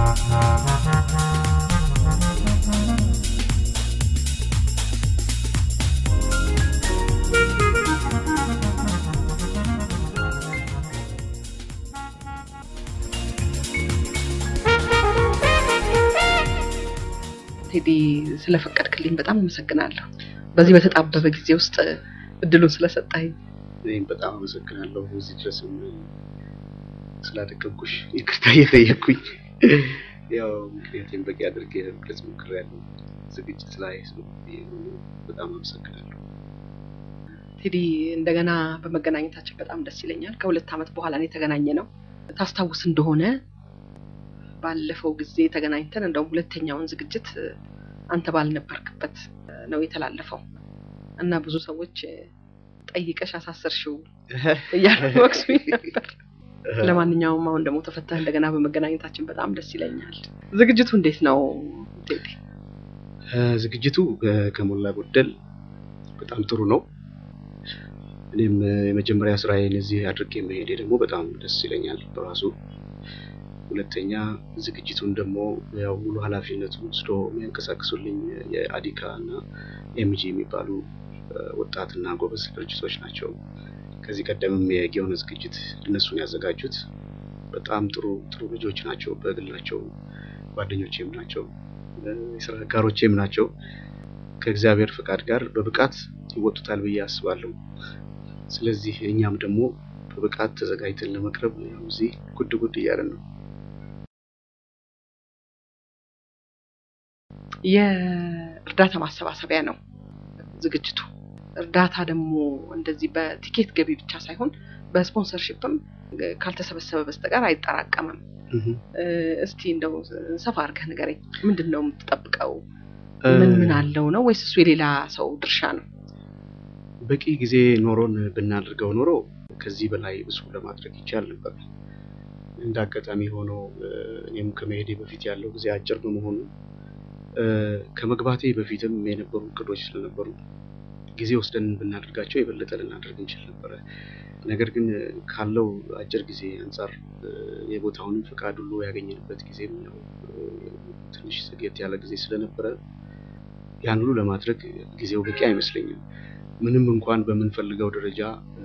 ቴዲ ስለፈቀድክልኝ በጣም አመሰግናለሁ። በዚህ በተጣበበ ጊዜ ውስጥ እድሉን ስለሰጠኝ እኔም በጣም አመሰግናለሁ። እዚህ ድረስም ስላደቀብኩሽ ይቅርታ እየጠየቅኩኝ ያው ምክንያቴም በቂ አድርጌ ለመግለጽ ሞክሬያለሁ። ዝግጅት ላይ በጣም አመሰግናለሁ። ቴዲ እንደገና በመገናኘታችን በጣም ደስ ይለኛል። ከሁለት ዓመት በኋላ ነው የተገናኘ ነው። ታስታውስ እንደሆነ ባለፈው ጊዜ ተገናኝተን እንደውም ሁለተኛውን ዝግጅት አንተ ባልነበርክበት ነው የተላለፈው እና ብዙ ሰዎች ጠይቀሽ አሳሰርሽው እያሉ ወቅሱኝ ነበር። ለማንኛውም አሁን ደግሞ ተፈተህ እንደገና በመገናኘታችን በጣም ደስ ይለኛል። ዝግጅቱ እንዴት ነው ቴዲ? ዝግጅቱ ከሞላ ጎደል በጣም ጥሩ ነው። እኔም የመጀመሪያ ስራዬን እዚህ አድርጌ መሄዴ ደግሞ በጣም ደስ ይለኛል በራሱ ሁለተኛ ዝግጅቱን ደግሞ ያው ሙሉ ኃላፊነቱን ወስዶ የሚያንቀሳቅሱልኝ የአዲካ እና ኤምጂ የሚባሉ ወጣትና ጎበዝ ድርጅቶች ናቸው። ከዚህ ቀደምም የጊዮን ዝግጅት እነሱን ያዘጋጁት በጣም ጥሩ ጥሩ ልጆች ናቸው። በግላቸው ጓደኞቼም ናቸው፣ የስራ አጋሮቼም ናቸው። ከእግዚአብሔር ፍቃድ ጋር በብቃት ይወጡታል ብዬ አስባለሁ። ስለዚህ እኛም ደግሞ በብቃት ተዘጋጅተን ለመቅረብ ያው እዚህ ጉድ ጉድ እያለን ነው። የእርዳታ ማሰባሰቢያ ነው ዝግጅቱ። እርዳታ ደግሞ እንደዚህ በቲኬት ገቢ ብቻ ሳይሆን በስፖንሰርሺፕም ካልተሰበሰበ በስተቀር አይጠራቀምም። እስቲ እንደው ሰፋ አድርገህ ንገረኝ። ምንድን ነው የምትጠብቀው? ምን ምን አለው ነው ወይስ እሱ የሌላ ሰው ድርሻ ነው? በቂ ጊዜ ኖሮን ብናደርገው ኖሮ ከዚህ በላይ ብዙ ለማድረግ ይቻል ነበር። እንደ አጋጣሚ ሆኖ እኔም ከመሄዴ በፊት ያለው ጊዜ አጭር በመሆኑ ከመግባቴ በፊትም የነበሩ እቅዶች ስለነበሩ ጊዜ ወስደን ብናደርጋቸው የበለጠ ልናደርግ እንችል ነበረ። ነገር ግን ካለው አጭር ጊዜ አንጻር የቦታውንም ፈቃድ ሁሉ ያገኘንበት ጊዜም ያው ትንሽ ዘግየት ያለ ጊዜ ስለነበረ ያን ሁሉ ለማድረግ ጊዜው በቂ አይመስለኝም። ምንም እንኳን በምንፈልገው ደረጃ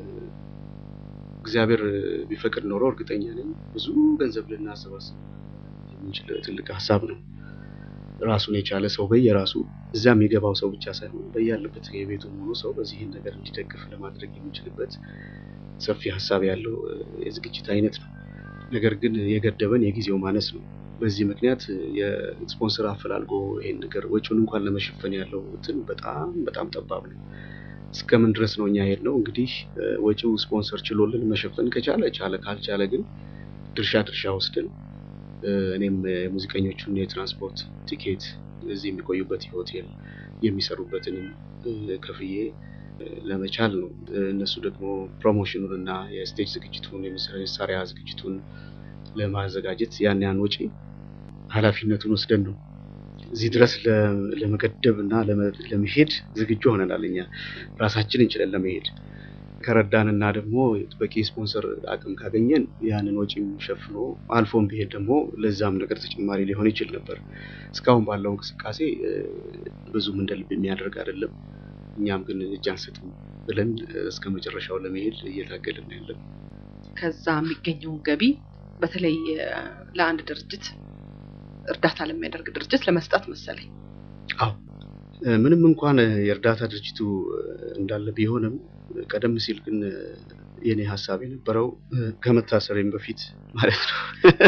እግዚአብሔር ቢፈቅድ ኖሮ እርግጠኛ ነኝ ብዙ ገንዘብ ልናሰባስብ የምንችል ትልቅ ሀሳብ ነው። ራሱን የቻለ ሰው በየራሱ እዛ የሚገባው ሰው ብቻ ሳይሆን በያለበት የቤቱ ሆኖ ሰው በዚህን ነገር እንዲደግፍ ለማድረግ የሚችልበት ሰፊ ሀሳብ ያለው የዝግጅት አይነት ነው። ነገር ግን የገደበን የጊዜው ማነስ ነው። በዚህ ምክንያት የስፖንሰር አፈላልጎ ይሄን ነገር ወጪውን እንኳን ለመሸፈን ያለው እንትን በጣም በጣም ጠባብ ነው። እስከምን ድረስ ነው እኛ ሄድ ነው እንግዲህ ወጪው ስፖንሰር ችሎልን መሸፈን ከቻለ ቻለ፣ ካልቻለ ግን ድርሻ ድርሻ ወስደን እኔም የሙዚቀኞቹን የትራንስፖርት ቲኬት እዚህ የሚቆዩበት የሆቴል የሚሰሩበትንም ከፍዬ ለመቻል ነው። እነሱ ደግሞ ፕሮሞሽኑን እና የስቴጅ ዝግጅቱን የመሳሪያ ዝግጅቱን ለማዘጋጀት ያን ያን ወጪ ኃላፊነቱን ወስደን ነው እዚህ ድረስ ለመገደብ እና ለመሄድ ዝግጁ ሆነናል። እኛ ራሳችን እንችለን ለመሄድ ከረዳን እና ደግሞ በቂ ስፖንሰር አቅም ካገኘን ያንን ወጪም ሸፍኖ አልፎም ቢሄድ ደግሞ ለዛም ነገር ተጨማሪ ሊሆን ይችል ነበር። እስካሁን ባለው እንቅስቃሴ ብዙም እንደ ልብ የሚያደርግ አይደለም። እኛም ግን እጅ አንሰጥም ብለን እስከ መጨረሻው ለመሄድ እየታገልን ያለን። ከዛ የሚገኘውን ገቢ በተለይ ለአንድ ድርጅት እርዳታ ለሚያደርግ ድርጅት ለመስጠት መሰለኝ። አዎ ምንም እንኳን የእርዳታ ድርጅቱ እንዳለ ቢሆንም ቀደም ሲል ግን የኔ ሀሳብ የነበረው ከመታሰሬም በፊት ማለት ነው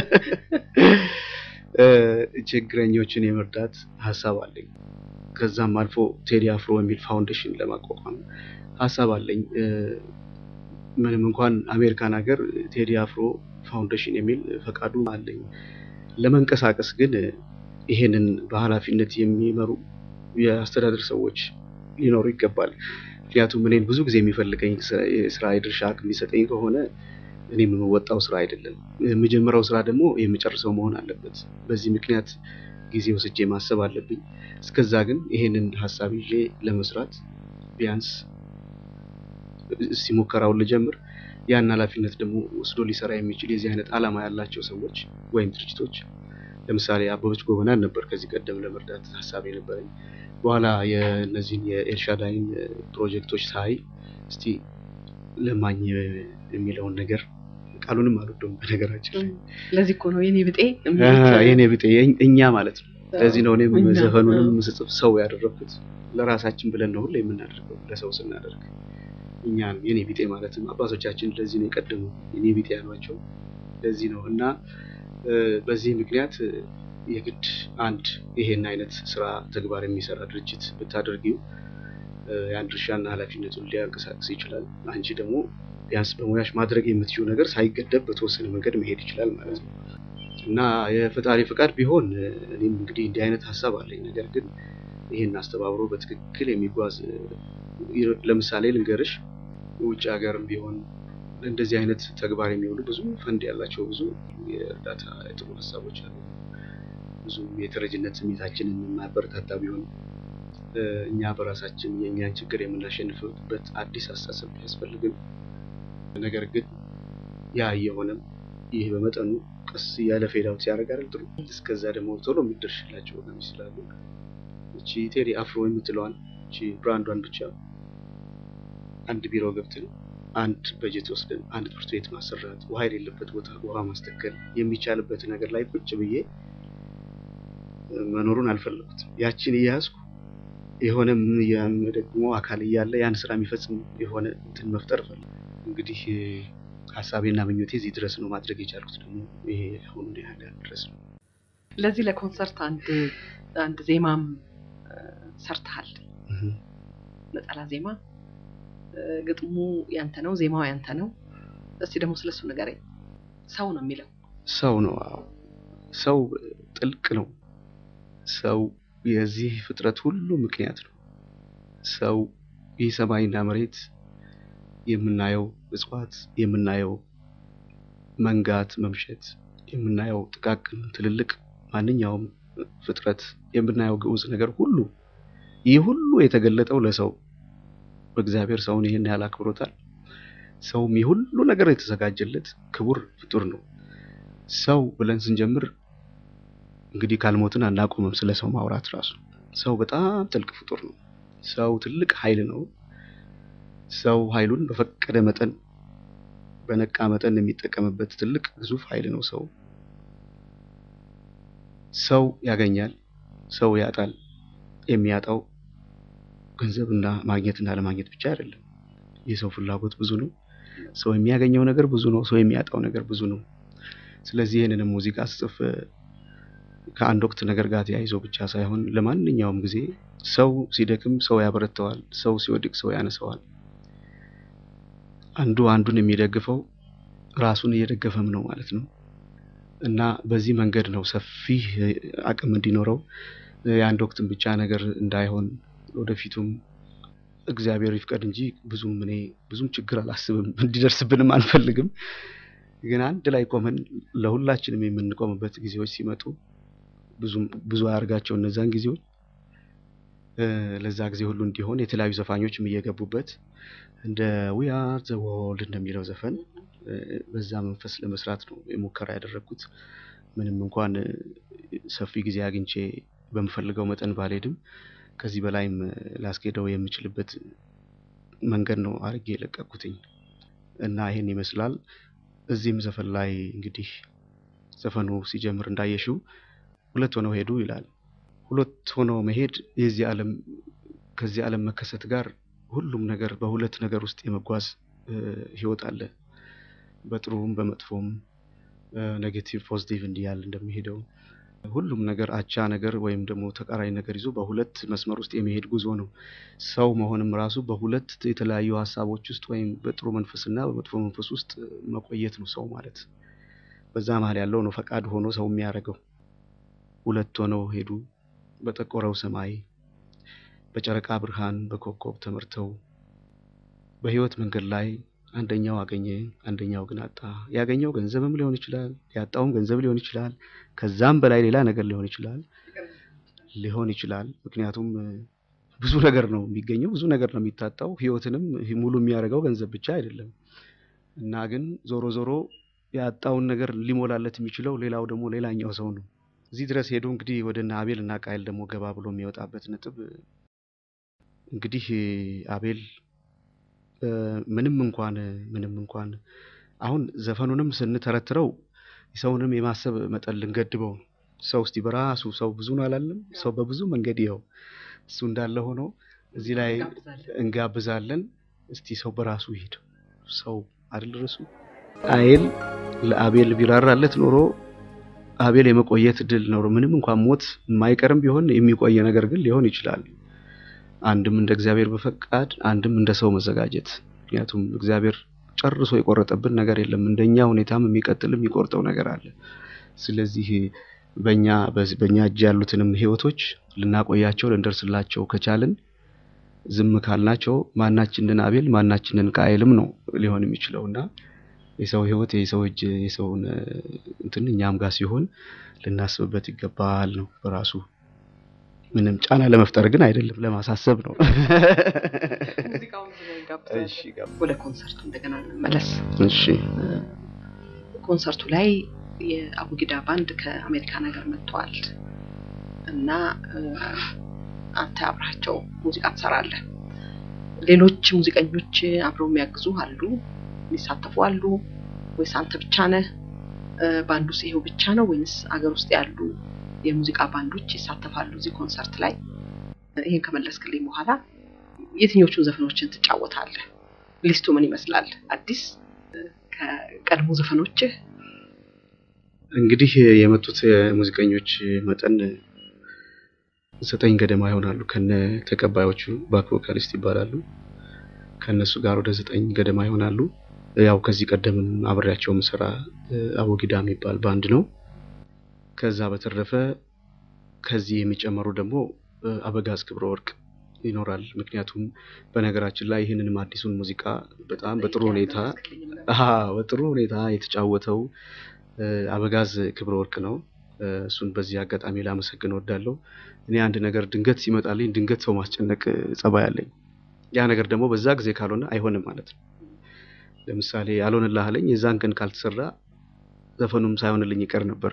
ችግረኞችን የመርዳት ሀሳብ አለኝ። ከዛም አልፎ ቴዲ አፍሮ የሚል ፋውንዴሽን ለማቋቋም ሀሳብ አለኝ። ምንም እንኳን አሜሪካን ሀገር ቴዲ አፍሮ ፋውንዴሽን የሚል ፈቃዱ አለኝ። ለመንቀሳቀስ ግን ይሄንን በኃላፊነት የሚመሩ የአስተዳደር ሰዎች ሊኖሩ ይገባል። ምክንያቱም እኔን ብዙ ጊዜ የሚፈልገኝ የስራ የድርሻ አቅም የሚሰጠኝ ከሆነ እኔ የምወጣው ስራ አይደለም። የምጀምረው ስራ ደግሞ የምጨርሰው መሆን አለበት። በዚህ ምክንያት ጊዜ ወስጄ ማሰብ አለብኝ። እስከዛ ግን ይሄንን ሀሳብ ይዤ ለመስራት ቢያንስ እስቲ ሙከራውን ልጀምር። ያን ኃላፊነት ደግሞ ወስዶ ሊሰራ የሚችል የዚህ አይነት ዓላማ ያላቸው ሰዎች ወይም ድርጅቶች ለምሳሌ አበበች ጎበናን ነበር ከዚህ ቀደም ለመርዳት ሀሳብ የነበረኝ። በኋላ የእነዚህን የኤልሻዳይን ፕሮጀክቶች ሳይ እስቲ ለማኝ የሚለውን ነገር ቃሉንም አልወደውም በነገራችን ላይ ለዚህ እኮ ነው የኔ ብጤ የኔ ብጤ እኛ ማለት ነው። ለዚህ ነው እኔም ዘፈኑንም ስጽፍ ሰው ያደረኩት ለራሳችን ብለን ነው ሁሌ የምናደርገው ለሰው ስናደርግ እኛን የኔ ቢጤ ማለትም አባቶቻችን ለዚህ ነው የቀደሙ የኔ ቢጤ ያሏቸው ለዚህ ነው እና በዚህ ምክንያት የግድ አንድ ይሄን አይነት ስራ ተግባር የሚሰራ ድርጅት ብታደርጊው ያን ድርሻና ኃላፊነቱን ሊያንቀሳቅስ ይችላል። አንቺ ደግሞ ቢያንስ በሙያሽ ማድረግ የምትችው ነገር ሳይገደብ በተወሰነ መንገድ መሄድ ይችላል ማለት ነው እና የፈጣሪ ፍቃድ ቢሆን እኔም እንግዲህ እንዲህ አይነት ሀሳብ አለኝ። ነገር ግን ይህን አስተባብሮ በትክክል የሚጓዝ ለምሳሌ ልንገርሽ፣ ውጭ ሀገርም ቢሆን እንደዚህ አይነት ተግባር የሚውሉ ብዙ ፈንድ ያላቸው ብዙ የእርዳታ ጥሩ ሀሳቦች አሉ። ብዙ የተረጅነት ስሜታችንን የማያበረታታ ቢሆን እኛ በራሳችን የእኛን ችግር የምናሸንፍበት አዲስ አስተሳሰብ ቢያስፈልግም፣ ነገር ግን ያ እየሆነም ይህ በመጠኑ ቀስ እያለ ፌዳውት ሲያደርግ አይደል ጥሩ። እስከዛ ደግሞ ቶሎ የሚደርሽላቸው ወገኖች ስላሉ እቺ ቴዲ አፍሮ የምትለዋን እቺ ብራንዷን ብቻ አንድ ቢሮ ገብተን አንድ በጀት ወስደን አንድ ትምህርት ቤት ማሰራት፣ ውሃ የሌለበት ቦታ ውሃ ማስተከል የሚቻልበት ነገር ላይ ቁጭ ብዬ መኖሩን አልፈለጉትም። ያችን እያያዝኩ የሆነ ደግሞ አካል እያለ ያን ስራ የሚፈጽም የሆነ እንትን መፍጠር ፈለግ እንግዲህ ሀሳቤና ምኞቴ እዚህ ድረስ ነው። ማድረግ የቻልኩት ደግሞ ይሄ አሁን ያህል ድረስ ነው። ለዚህ ለኮንሰርት አንድ አንድ ዜማም ሰርተሃል፣ ነጠላ ዜማ። ግጥሙ ያንተ ነው፣ ዜማው ያንተ ነው። እስቲ ደግሞ ስለሱ ንገረኝ። ሰው ነው የሚለው ሰው ነው። አዎ ሰው ጥልቅ ነው። ሰው የዚህ ፍጥረት ሁሉ ምክንያት ነው። ሰው ይህ ሰማይና መሬት የምናየው እጽዋት፣ የምናየው መንጋት፣ መምሸት፣ የምናየው ጥቃቅን፣ ትልልቅ ማንኛውም ፍጥረት የምናየው ግዑዝ ነገር ሁሉ ይህ ሁሉ የተገለጠው ለሰው በእግዚአብሔር ሰውን ይህን ያህል አክብሮታል። ሰውም ይህ ሁሉ ነገር የተዘጋጀለት ክቡር ፍጡር ነው። ሰው ብለን ስንጀምር እንግዲህ ካልሞትን አናቆምም ስለ ሰው ማውራት ራሱ። ሰው በጣም ጥልቅ ፍጡር ነው። ሰው ትልቅ ኃይል ነው። ሰው ኃይሉን በፈቀደ መጠን በነቃ መጠን የሚጠቀምበት ትልቅ ግዙፍ ኃይል ነው። ሰው ሰው ያገኛል፣ ሰው ያጣል። የሚያጣው ገንዘብና ማግኘትና ለማግኘት ብቻ አይደለም። የሰው ፍላጎት ብዙ ነው። ሰው የሚያገኘው ነገር ብዙ ነው። ሰው የሚያጣው ነገር ብዙ ነው። ስለዚህ ይህንንም ሙዚቃ ስጽፍ ከአንድ ወቅት ነገር ጋር ተያይዞ ብቻ ሳይሆን ለማንኛውም ጊዜ ሰው ሲደክም ሰው ያበረተዋል፣ ሰው ሲወድቅ ሰው ያነሰዋል። አንዱ አንዱን የሚደግፈው ራሱን እየደገፈም ነው ማለት ነው እና በዚህ መንገድ ነው ሰፊ አቅም እንዲኖረው የአንድ ወቅትም ብቻ ነገር እንዳይሆን ወደፊቱም እግዚአብሔር ይፍቀድ እንጂ ብዙም እኔ ብዙም ችግር አላስብም፣ እንዲደርስብንም አንፈልግም። ግን አንድ ላይ ቆመን ለሁላችንም የምንቆምበት ጊዜዎች ሲመጡ ብዙ አያርጋቸው እነዛን ጊዜዎች ለዛ ጊዜ ሁሉ እንዲሆን የተለያዩ ዘፋኞችም እየገቡበት እንደ ዊ አር ዘ ወርልድ እንደሚለው ዘፈን በዛ መንፈስ ለመስራት ነው የሙከራ ያደረግኩት። ምንም እንኳን ሰፊ ጊዜ አግኝቼ በምፈልገው መጠን ባልሄድም ከዚህ በላይም ላስኬደው የምችልበት መንገድ ነው አድርጌ የለቀኩትኝ እና ይሄን ይመስላል። እዚህም ዘፈን ላይ እንግዲህ ዘፈኑ ሲጀምር እንዳየሽው ሁለት ሆነው ሄዱ ይላል። ሁለት ሆነው መሄድ የዚህ ዓለም ከዚህ ዓለም መከሰት ጋር ሁሉም ነገር በሁለት ነገር ውስጥ የመጓዝ ህይወት አለ። በጥሩም በመጥፎም ኔጌቲቭ ፖዚቲቭ እንዲያል እንደሚሄደው ሁሉም ነገር አቻ ነገር ወይም ደግሞ ተቃራኒ ነገር ይዞ በሁለት መስመር ውስጥ የሚሄድ ጉዞ ነው። ሰው መሆንም ራሱ በሁለት የተለያዩ ሀሳቦች ውስጥ ወይም በጥሩ መንፈስና በመጥፎ መንፈስ ውስጥ መቆየት ነው ሰው ማለት። በዛ መሀል ያለው ነው ፈቃድ ሆኖ ሰው የሚያደርገው። ሁለት ሆነው ሄዱ በጠቆረው ሰማይ በጨረቃ ብርሃን በኮከብ ተመርተው በህይወት መንገድ ላይ አንደኛው አገኘ፣ አንደኛው ግን አጣ። ያገኘው ገንዘብም ሊሆን ይችላል፣ ያጣውም ገንዘብ ሊሆን ይችላል፣ ከዛም በላይ ሌላ ነገር ሊሆን ይችላል ሊሆን ይችላል። ምክንያቱም ብዙ ነገር ነው የሚገኘው፣ ብዙ ነገር ነው የሚታጣው። ህይወትንም ሙሉ የሚያደርገው ገንዘብ ብቻ አይደለም እና ግን ዞሮ ዞሮ ያጣውን ነገር ሊሞላለት የሚችለው ሌላው ደግሞ ሌላኛው ሰው ነው። እዚህ ድረስ ሄዶ እንግዲህ ወደ እነ አቤል እና ቃይል ደግሞ ገባ ብሎ የሚወጣበት ነጥብ እንግዲህ አቤል ምንም እንኳን ምንም እንኳን አሁን ዘፈኑንም ስንተረትረው ሰውንም የማሰብ መጠን ልንገድበው ነው። ሰው እስቲ በራሱ ሰው ብዙ ነው አላለም? ሰው በብዙ መንገድ ይኸው እሱ እንዳለ ሆኖ እዚህ ላይ እንጋብዛለን። እስቲ ሰው በራሱ ይሄድ ሰው አይደል ርሱ ቃየል ለአቤል ቢራራለት ኖሮ አቤል የመቆየት እድል ኖሮ ምንም እንኳን ሞት የማይቀርም ቢሆን የሚቆየ ነገር ግን ሊሆን ይችላል። አንድም እንደ እግዚአብሔር በፈቃድ አንድም እንደ ሰው መዘጋጀት። ምክንያቱም እግዚአብሔር ጨርሶ የቆረጠብን ነገር የለም። እንደኛ ሁኔታም የሚቀጥል የሚቆርጠው ነገር አለ። ስለዚህ በእኛ በእኛ እጅ ያሉትንም ህይወቶች ልናቆያቸው ልንደርስላቸው ከቻልን ዝም ካልናቸው ማናችንን አቤል ማናችንን ቃየልም ነው ሊሆን የሚችለው እና የሰው ህይወት የሰው እጅ የሰውን እንትን እኛም ጋር ሲሆን ልናስብበት ይገባል ነው በራሱ ምንም ጫና ለመፍጠር ግን አይደለም፣ ለማሳሰብ ነው። ወደ ኮንሰርቱ እንደገና እንመለስ። እሺ፣ ኮንሰርቱ ላይ የአቡጊዳ ባንድ ከአሜሪካን ሀገር መጥተዋል እና አንተ አብራቸው ሙዚቃ ትሰራለህ። ሌሎች ሙዚቀኞች አብረው የሚያግዙ አሉ፣ የሚሳተፉ አሉ ወይስ አንተ ብቻ ነህ? ባንዱ ይሄው ብቻ ነው ወይንስ አገር ውስጥ ያሉ የሙዚቃ ባንዶች ይሳተፋሉ እዚህ ኮንሰርት ላይ? ይህን ከመለስክልኝ በኋላ የትኞቹን ዘፈኖችን ትጫወታለህ? ሊስቱ ምን ይመስላል? አዲስ ከቀድሞ ዘፈኖችህ? እንግዲህ የመጡት ሙዚቀኞች መጠን ዘጠኝ ገደማ ይሆናሉ። ከነ ተቀባዮቹ ባክ ቮካሊስት ይባላሉ። ከነሱ ጋር ወደ ዘጠኝ ገደማ ይሆናሉ። ያው ከዚህ ቀደምም አብሬያቸው ምሰራ አቦጊዳ የሚባል ባንድ ነው። ከዛ በተረፈ ከዚህ የሚጨመሩ ደግሞ አበጋዝ ክብረ ወርቅ ይኖራል። ምክንያቱም በነገራችን ላይ ይህንንም አዲሱን ሙዚቃ በጣም በጥሩ ሁኔታ በጥሩ ሁኔታ የተጫወተው አበጋዝ ክብረ ወርቅ ነው። እሱን በዚህ አጋጣሚ ላመሰግን እወዳለሁ። እኔ አንድ ነገር ድንገት ሲመጣልኝ ድንገት ሰው ማስጨነቅ ጸባይ አለኝ። ያ ነገር ደግሞ በዛ ጊዜ ካልሆነ አይሆንም ማለት ነው። ለምሳሌ አልሆንልህ አለኝ፣ የዛን ቀን ካልተሰራ ዘፈኑም ሳይሆንልኝ ይቀር ነበረ።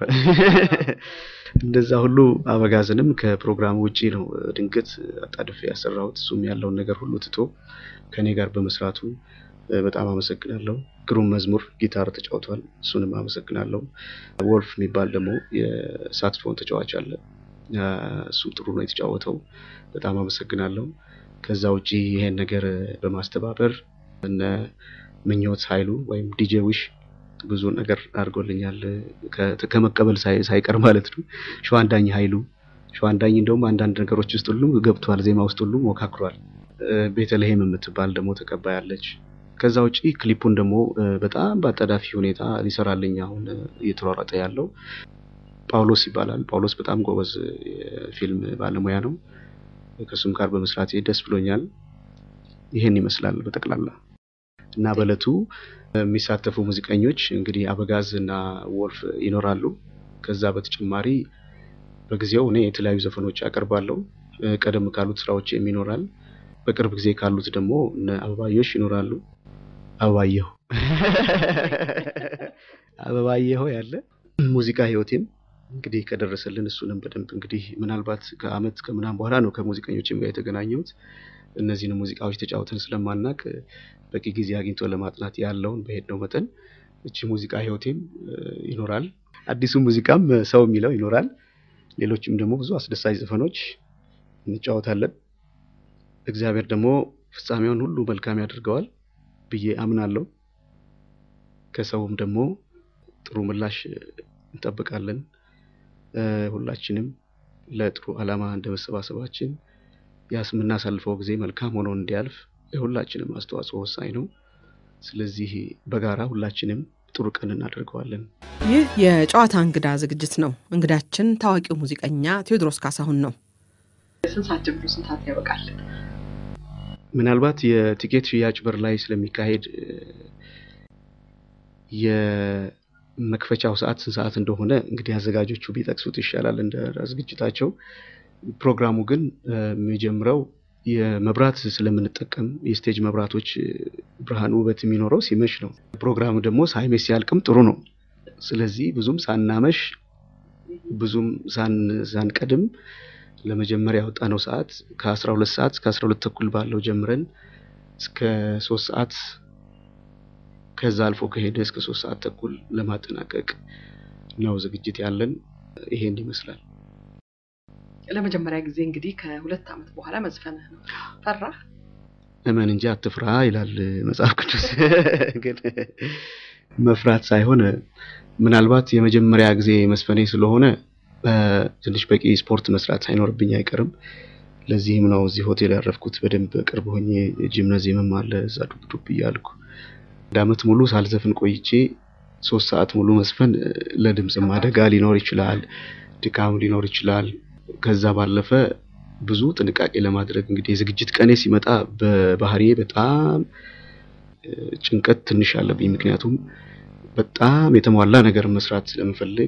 እንደዛ ሁሉ አበጋዝንም ከፕሮግራሙ ውጪ ነው ድንገት አጣድፌ ያሰራሁት። እሱም ያለውን ነገር ሁሉ ትቶ ከኔ ጋር በመስራቱ በጣም አመሰግናለሁ። ግሩም መዝሙር ጊታር ተጫውቷል። እሱንም አመሰግናለሁ። ወልፍ የሚባል ደግሞ የሳክስፎን ተጫዋች አለ። እሱም ጥሩ ነው የተጫወተው። በጣም አመሰግናለሁ። ከዛ ውጪ ይሄን ነገር በማስተባበር እነ ምኞት ኃይሉ ወይም ዲጄ ዊሽ ብዙ ነገር አድርጎልኛል ከመቀበል ሳይቀር ማለት ነው። ሸዋንዳኝ ኃይሉ ሸዋንዳኝ እንደውም አንዳንድ ነገሮች ውስጥ ሁሉ ገብቷል፣ ዜማ ውስጥ ሁሉ ሞካክሯል። ቤተልሔም የምትባል ደግሞ ተቀባይ አለች። ከዛ ውጪ ክሊፑን ደግሞ በጣም በአጣዳፊ ሁኔታ ሊሰራልኝ አሁን እየተሯሯጠ ያለው ጳውሎስ ይባላል። ጳውሎስ በጣም ጎበዝ የፊልም ባለሙያ ነው። ከእሱም ጋር በመስራቴ ደስ ብሎኛል። ይሄን ይመስላል በጠቅላላ እና በእለቱ የሚሳተፉ ሙዚቀኞች እንግዲህ አበጋዝ እና ወልፍ ይኖራሉ። ከዛ በተጨማሪ በጊዜው እኔ የተለያዩ ዘፈኖች አቀርባለሁ። ቀደም ካሉት ስራዎችም ይኖራል። በቅርብ ጊዜ ካሉት ደግሞ እነ አበባየሽ ይኖራሉ። አበባየሁ አበባየሁ ያለ ሙዚቃ ህይወቴም እንግዲህ ከደረሰልን እሱንም በደንብ እንግዲህ ምናልባት ከአመት ከምናምን በኋላ ነው ከሙዚቀኞችም ጋር የተገናኘሁት። እነዚህን ሙዚቃዎች ተጫውተን ስለማናቅ በቂ ጊዜ አግኝቶ ለማጥናት ያለውን በሄድነው መጠን እቺ ሙዚቃ ህይወቴም ይኖራል። አዲሱ ሙዚቃም ሰው የሚለው ይኖራል። ሌሎችም ደግሞ ብዙ አስደሳች ዘፈኖች እንጫወታለን። እግዚአብሔር ደግሞ ፍጻሜውን ሁሉ መልካም ያደርገዋል ብዬ አምናለሁ። ከሰውም ደግሞ ጥሩ ምላሽ እንጠብቃለን። ሁላችንም ለጥሩ ዓላማ እንደ መሰባሰባችን ያስ የምናሳልፈው ጊዜ መልካም ሆኖ እንዲያልፍ የሁላችንም አስተዋጽኦ ወሳኝ ነው። ስለዚህ በጋራ ሁላችንም ጥሩ ቀን እናደርገዋለን። ይህ የጨዋታ እንግዳ ዝግጅት ነው። እንግዳችን ታዋቂው ሙዚቀኛ ቴዎድሮስ ካሳሁን ነው። ስንት ሰዓት ጀምሮ ስንት ሰዓት ያበቃል? ምናልባት የቲኬት ሽያጭ በር ላይ ስለሚካሄድ የመክፈቻው ሰዓት ስንት ሰዓት እንደሆነ እንግዲህ አዘጋጆቹ ቢጠቅሱት ይሻላል እንደ ዝግጅታቸው። ፕሮግራሙ ግን የሚጀምረው የመብራት ስለምንጠቀም የስቴጅ መብራቶች ብርሃን ውበት የሚኖረው ሲመሽ ነው። ፕሮግራሙ ደግሞ ሳይመሽ ሲያልቅም ጥሩ ነው። ስለዚህ ብዙም ሳናመሽ ብዙም ሳንቀድም ለመጀመሪያ ያወጣነው ሰዓት ከአስራ ሁለት ሰዓት እስከ አስራ ሁለት ተኩል ባለው ጀምረን እስከ ሶስት ሰዓት ከዛ አልፎ ከሄደ እስከ ሶስት ሰዓት ተኩል ለማጠናቀቅ ነው ዝግጅት ያለን። ይሄን ይመስላል። ለመጀመሪያ ጊዜ እንግዲህ ከሁለት ዓመት በኋላ መዝፈንህ ነው። ፈራህ? እመን እንጂ አትፍራ ይላል መጽሐፍ ቅዱስ። ግን መፍራት ሳይሆን ምናልባት የመጀመሪያ ጊዜ መስፈኔ ስለሆነ ትንሽ በቂ ስፖርት መስራት ሳይኖርብኝ አይቀርም። ለዚህም ነው እዚህ ሆቴል ያረፍኩት። በደንብ ቅርብ ሆኜ ጂምናዚየምም አለ እዛ ዱብ ዱብ እያልኩ አንድ ዓመት ሙሉ ሳልዘፍን ቆይቼ ሶስት ሰዓት ሙሉ መስፈን ለድምፅም አደጋ ሊኖር ይችላል፣ ድካም ሊኖር ይችላል። ከዛ ባለፈ ብዙ ጥንቃቄ ለማድረግ እንግዲህ የዝግጅት ቀኔ ሲመጣ በባህሪዬ በጣም ጭንቀት ትንሽ አለብኝ። ምክንያቱም በጣም የተሟላ ነገር መስራት ስለምፈልግ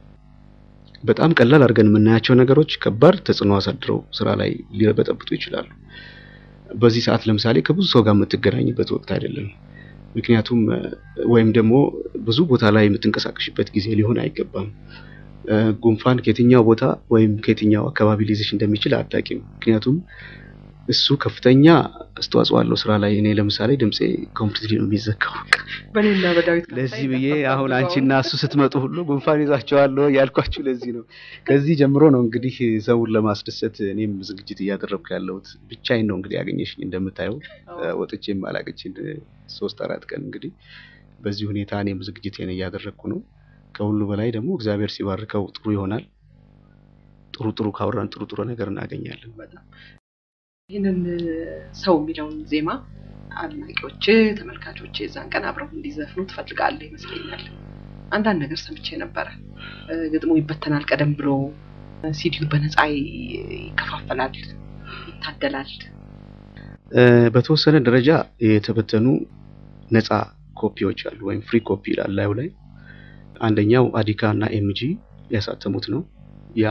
በጣም ቀላል አድርገን የምናያቸው ነገሮች ከባድ ተጽዕኖ አሳድረው ስራ ላይ ሊበጠብጡ ይችላሉ። በዚህ ሰዓት ለምሳሌ ከብዙ ሰው ጋር የምትገናኝበት ወቅት አይደለም። ምክንያቱም ወይም ደግሞ ብዙ ቦታ ላይ የምትንቀሳቀሽበት ጊዜ ሊሆን አይገባም። ጉንፋን ከየትኛው ቦታ ወይም ከየትኛው አካባቢ ሊይዝሽ እንደሚችል አታውቂም። ምክንያቱም እሱ ከፍተኛ አስተዋጽኦ አለው ስራ ላይ። እኔ ለምሳሌ ድምፄ ኮምፕሊትሊ ነው የሚዘጋው። በእኔና በዳዊት ለዚህ ብዬ አሁን አንቺና እሱ ስትመጡ ሁሉ ጉንፋን ይዟቸዋለሁ ያልኳችሁ ለዚህ ነው። ከዚህ ጀምሮ ነው እንግዲህ ሰውን ለማስደሰት እኔም ዝግጅት እያደረግኩ ያለሁት። ብቻዬን ነው እንግዲህ ያገኘሽኝ እንደምታየው ወጥቼም አላገችን ሶስት አራት ቀን እንግዲህ በዚህ ሁኔታ እኔም ዝግጅቴን እያደረግኩ ነው። ከሁሉ በላይ ደግሞ እግዚአብሔር ሲባርከው ጥሩ ይሆናል። ጥሩ ጥሩ ካወራን ጥሩ ጥሩ ነገር እናገኛለን። በጣም ይህንን ሰው የሚለውን ዜማ አድናቂዎች፣ ተመልካቾች የዛን ቀን አብረው እንዲዘፍኑ ትፈልጋለህ ይመስለኛል። አንዳንድ ነገር ሰምቼ ነበረ። ግጥሙ ይበተናል ቀደም ብሎ፣ ሲዲው በነፃ ይከፋፈላል፣ ይታደላል። በተወሰነ ደረጃ የተበተኑ ነፃ ኮፒዎች አሉ፣ ወይም ፍሪ ኮፒ ይላል ላዩ ላይ አንደኛው አዲካ እና ኤምጂ ያሳተሙት ነው። ያ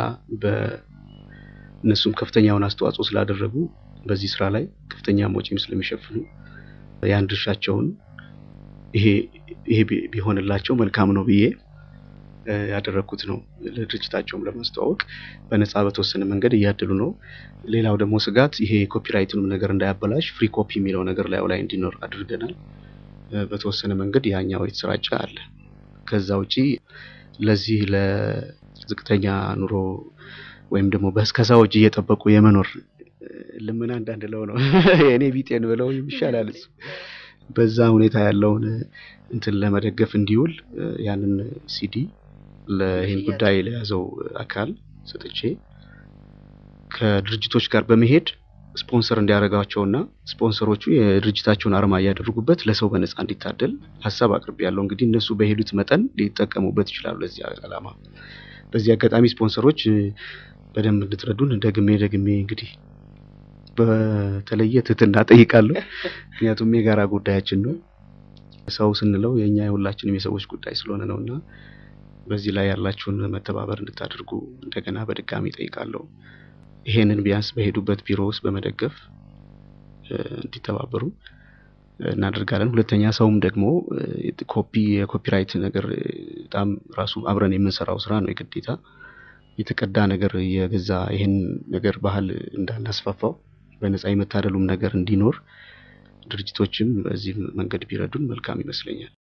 በእነሱም ከፍተኛውን አስተዋጽኦ ስላደረጉ በዚህ ስራ ላይ ከፍተኛ ወጪም ስለሚሸፍኑ ያን ድርሻቸውን ይሄ ይሄ ቢሆንላቸው መልካም ነው ብዬ ያደረግኩት ነው። ለድርጅታቸውም ለማስተዋወቅ በነፃ በተወሰነ መንገድ እያደሉ ነው። ሌላው ደግሞ ስጋት ይሄ ኮፒራይቱንም ነገር እንዳያበላሽ ፍሪ ኮፒ የሚለው ነገር ላዩ ላይ እንዲኖር አድርገናል። በተወሰነ መንገድ ያኛው የተሰራጨ አለ። ከዛ ውጪ ለዚህ ለዝቅተኛ ኑሮ ወይም ደግሞ በእስከዛው እጅ እየጠበቁ የመኖር ልመና እንዳንለው ነው የእኔ ቢጤን ብለው ይሻላል። እሱ በዛ ሁኔታ ያለውን እንትን ለመደገፍ እንዲውል ያንን ሲዲ ለይህን ጉዳይ ለያዘው አካል ሰጥቼ ከድርጅቶች ጋር በመሄድ ስፖንሰር እንዲያደርጋቸውና ስፖንሰሮቹ የድርጅታቸውን አርማ እያደረጉበት ለሰው በነፃ እንዲታደል ሀሳብ አቅርቤ ያለው እንግዲህ እነሱ በሄዱት መጠን ሊጠቀሙበት ይችላሉ ለዚህ ዓላማ። በዚህ አጋጣሚ ስፖንሰሮች በደንብ እንድትረዱን ደግሜ ደግሜ እንግዲህ በተለየ ትህትና ጠይቃለሁ። ምክንያቱም የጋራ ጉዳያችን ነው። ሰው ስንለው የእኛ የሁላችንም የሰዎች ጉዳይ ስለሆነ ነው እና በዚህ ላይ ያላችሁን መተባበር እንድታደርጉ እንደገና በድጋሚ ጠይቃለሁ። ይሄንን ቢያንስ በሄዱበት ቢሮ ውስጥ በመደገፍ እንዲተባበሩ እናደርጋለን። ሁለተኛ ሰውም ደግሞ ኮፒ የኮፒራይት ነገር በጣም ራሱ አብረን የምንሰራው ስራ ነው። የግዴታ የተቀዳ ነገር የገዛ ይህን ነገር ባህል እንዳናስፋፋው በነፃ የመታደሉም ነገር እንዲኖር ድርጅቶችም በዚህ መንገድ ቢረዱን መልካም ይመስለኛል።